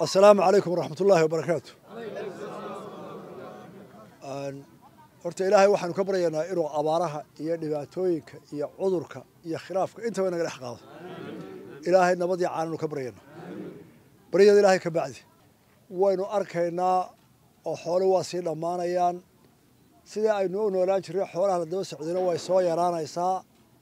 asalaamu calaykum waraxmat ullaahi wabarakaatu horta ilaahay waxaanu ka baryaynaa inuu abaaraha iyo dhibaatooyinka iyo cudurka iyo khilaafka intaba inaga dhex qaado ilaahay nabadii caananu ka baryaynaa baryada ilaahay ka bacdi waynu arkaynaa oo xoole waa sii dhammaanayaan sidii aynu u noolaan jirray xoolaha la daba socdayna way soo yaraanaysaa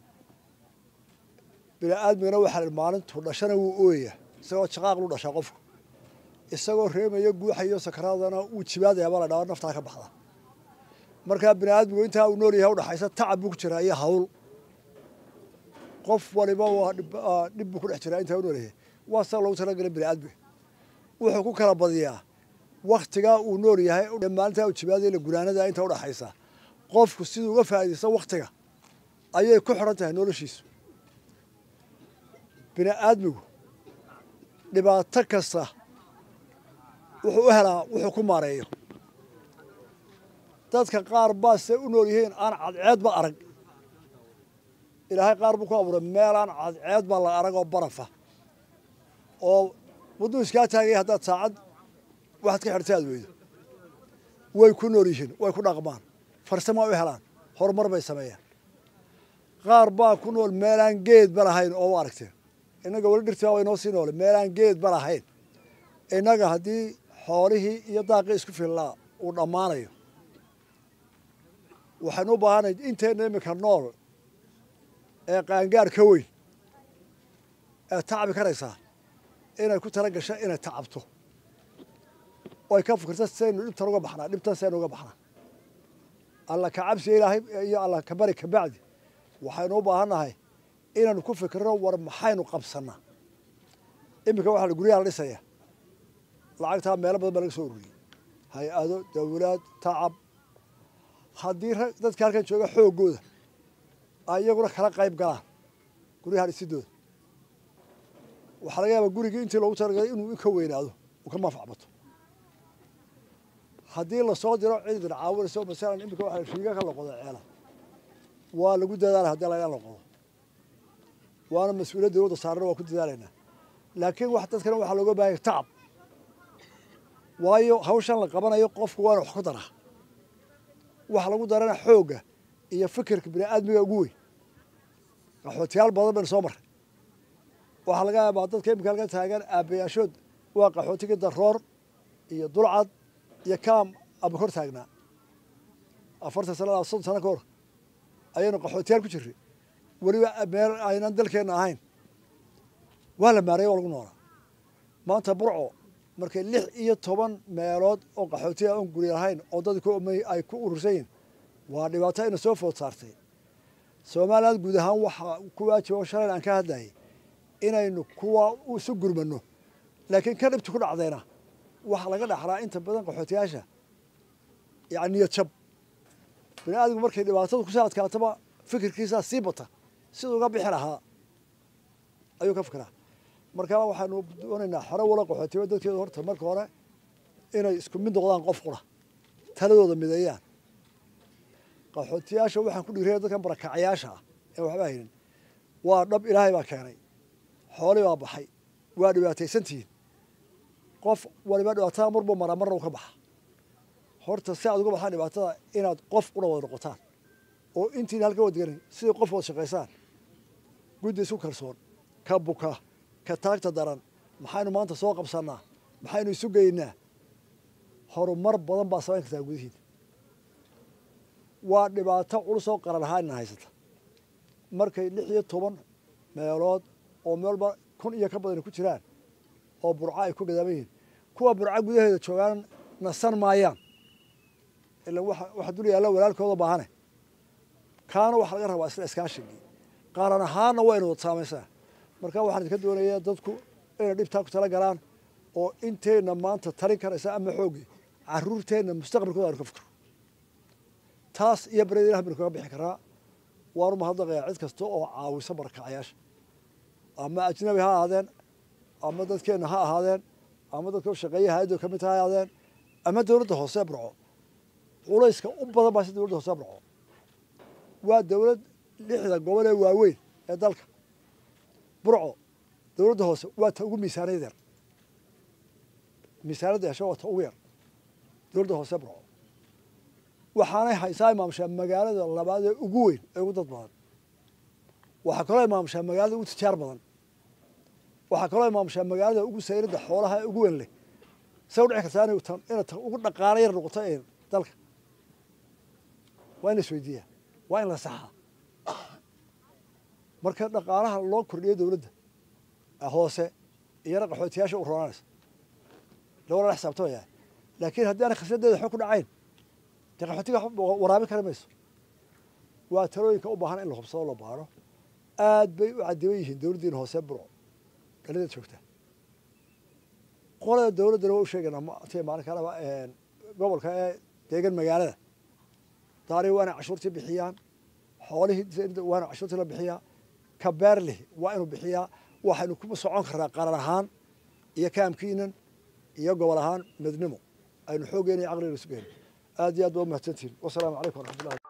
bini aadmigana waxaa maalintu dhashana wuu ooyaya isagoo jaqaaq lu dhashaa qofku isagoo reemaya guuxayo sakaraadana wuu jibaadaya baa la dhaaa naftaa ka baxda markaa bini aadmigu intaa uu nool yahay udhaxaysa tacab buu ku jiraa iyo hawl qof waliba waa dhib buu ku dhex jiraa intaa u nool yahay waa sida loogu talagalay bini aadmiga wuxuu ku kala badiyaa waktigaa uu nool yahay maalintaa uu jibaadaya la gunaanada inta udhaxaysa qofku siduu uga faa'iidaysta waktiga ayay ku xidhan tahay noloshiisu bini aadmigu dhibaato kasta wuxuu u helaa wuxuu ku maareeyo dadka qaar baa se u nool yihiin aan cadceedba arag ilaahay qaar buu ku abuuray meel aan cadceed baa la arag oo barafa oo wadduu iskaa taagaya haddaad saacad waxaad ka xidhta aad weydo way ku nool yihiin way ku dhaqmaan farsama u helaan horumar bay sameeyaan qaar baa ku nool meelaan geedba lahayn oo u aragteen innaga weli dhirtii baa waynoo sii noole meelaan geedba lahayn innaga haddii xoolihii iyo daaqii isku fillaa uu dhammaanayo waxaynu u baahanay inteenna iminka nool ee qaangaar ka weyn ee tacbi karaysaa inay ku tala gasho inay tacabto oy ka fikirto saynu dhibtan uga baxnaa dhibtan saynu uga baxnaa alla ka cabsiga ilaahay iyo alla ka bari ka bacdi waxaynu u baahannahay inaanu ku fikirno war maxaynu qabsannaa iminka waxaa la guryaha la dhisaya lacagtaa meelo badan baa laga soo ururiyey hay-ado dawlaad tacab haddii dadka halkan jooga xooggooda ay iyaguna kala qayb galaan guryaha dhisidooda waxaa laga yaabaa gurigii intii loogu talagalay inuu ka weynaado uu ka manfac bato haddii lasoo diro cid caawinayso masalan iminka waxa riiga ka loqodo ceela waa lagu dadaala haddii laga loqodo waana mas-uuliyad dawladda saarana waa ku dadaalaynaa laakiin wax dadkana waxaa looga baahanya tacab waayo hawshan la qabanayo qofku waana wax ku daraa waxa lagu darana xoogga iyo fikirka bini aadmiga ugu weyn qaxootiyaal badan baynu soo marray waxaa laga yaabaa dadka iminka halkan taagan aabbayaashood waa qaxootigii daroor iyo dulcad iyo kaam ama kor taagnaa afartan sanada soddon sano ka hor ayaynu qaxootiyaal ku jirray weliba meel aynan dalkeenna ahayn waa la maareeye waa lagu noolaa maanta burco markay lix iyo toban meelood oo qaxootiya oon guri lahayn oo dadku ay ku urursan yihin waa dhibaato ina soo food saartay somaliland guud ahaan waxaa ku waajiba oo shalayl aan ka hadlayay inaynu kuwa isu gurmano laakiin ka dhibta ku dhacdayna waxaa laga dhaxlaa inta badan qaxootiyaasha yani niyad jab bini aadmigu markay dhibaatadu kusoo adkaataba fikirkiisaa sii bata siduu uga bixi lahaa ayuu ka fikiraa marka waxaanu doonaynaa xore wala qaxootiya dadkeedu horta marka hore inay isku mid noqdaan qof qura taladooda mideeyaan qaxootiyaasha waxaan ku dhiiraya dadkan barakacayaasha ah ee waxba haynin waa dhab ilaahay baa keenay xooli baa baxay waa dhibaataysantihiin qof waliba dhibaatada marbu maraa marna u ka baxa horta si aad uga baxaan dhibaatada inaad qof qura wada noqotaan oo intiina halka wadganin sidai qof wada shaqaysaan guddi isku kalsoon ka buka ka taagta daran maxaynu maanta soo qabsannaa maxaynu isu geynaa horumar badan baa samayn kartaa gudihiina waa dhibaato culus oo qaran ahaan ina haysata markay lix iyo toban meelood oo meelba kun iyo ka badani ku jiraan oo burco ay ku gadaaban yihiin kuwa burco gudaheeda joogaan nasan maayaan ila waxa dul yaalla walaalkooda baahane kaana waxaa laga rabaa isla iskaashigii qaaran ahaanna waynu wad saamaysaa marka waxaan idinka doonayaa dadku inay dhibtaa ku tala galaan oo inteenna maanta talin karaysa ama xooggii caruurteenna mustaqbalkooda aynu ka fikro taas iyo baryada ilah baynu kaga bixi karaa waanu mahadnaqayaa cid kasta oo caawisa barakacayaasha ama ajnabi ha ahaadeen ama dadkeenna ha ahaadeen ama dadka u shaqeeya hay-addo ka mid ha ahaadeen ama dowladda hoose burco culayska u badan baa si dowladda hoose burco waa dowlad lixda gobol ee waaweyn ee dalka burco dowladda hoose waa ta ugu miisaaniyad yar miisaanadda hesho wata ugu yar dowladda hoose burco waxaanay haysaa imaamshaa magaalada labaad ee ugu weyn ee ugu dad badan waxaa kaloo imaamshaa magaalada ugu tijaar badan waxaa kaloo imaamshaa magaalada ugu sayridda xoolaha ee ugu weyn leh say u dhici kartaa inay tan inay tan ugu dhaqaala yar noqoto ee dalka waa in la isweydiiyaa waa in la saxaa marka dhaqaalaha loo kordhiyo dowladda hoose iyana qaxootiyaasha u roonanaysa lawala la xisaabtamayaa laakiin haddii aanay khasnadeeda xog ku dhacayn dee qaxootiga waraabin kari mayso waa talooyinka u baahan in la hubsado la baaro aad bay u cadiban yihiin dowladdiina hoose burco dhalida joogta qolada dowladdana waa u sheegaynaa t maalin kaleba gobolka ee deegan magaalada daari waa inay cashuurtii bixiyaan xoolihii waa ina cashuurtii la bixiyaa ka beerlih waa inuu bixiyaa waxaynu ku socon karnaa qaran ahaan iyo kaamkiinan iyo gobol ahaan midnimo aynu xooggeena iyo caqliga isu geyno aad iyo aad baa umahadsantihin wasalaamu calaykum waraxmatullahi